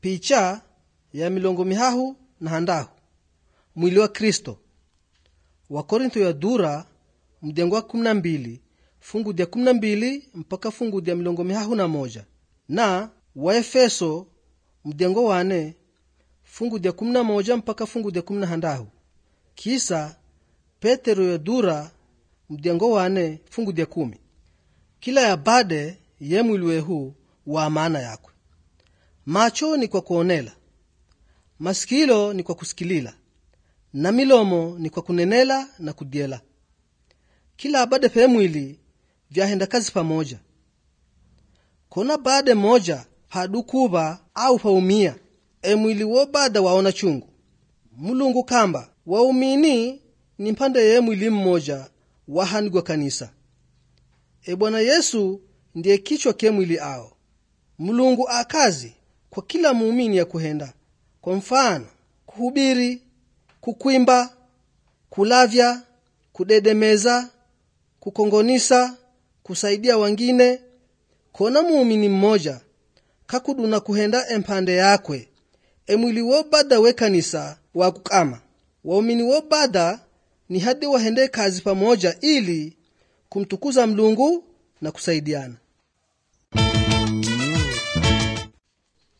picha ya milongo mihahu na handahu mwili wa kristo wakorintho ya dura mdengo wa kumi na mbili fungu dya kumi na mbili mpaka fungu dya milongo mihahu na moja na waefeso mdengo wane fungu dya kumi na moja mpaka fungu dya kumi na handahu kisa petero ya dura mdengo wane fungu dya kumi kila ya bade ye mwili wehu wa maana yakwe macho ni kwa kuonela masikilo ni kwa kusikilila na milomo ni kwa kunenela na kudyela kila abade pe mwili vyahenda kazi pamoja kona bade moja padukuva au paumia emwili wo bada waona chungu mulungu kamba waumini ni mpande ye mwili mmoja wahanigwa kanisa e bwana yesu ndiye kichwa ke mwili ao mulungu akazi kwa kila muumini ya kuhenda kwa mfano kuhubiri kukwimba kulavya kudedemeza kukongonisa kusaidia wangine kona muumini mmoja kakuduna kuhenda empande yakwe emwili wo bada we kanisa wa kukama waumini wo bada ni hadi wahende kazi pamoja ili kumtukuza mlungu na kusaidiana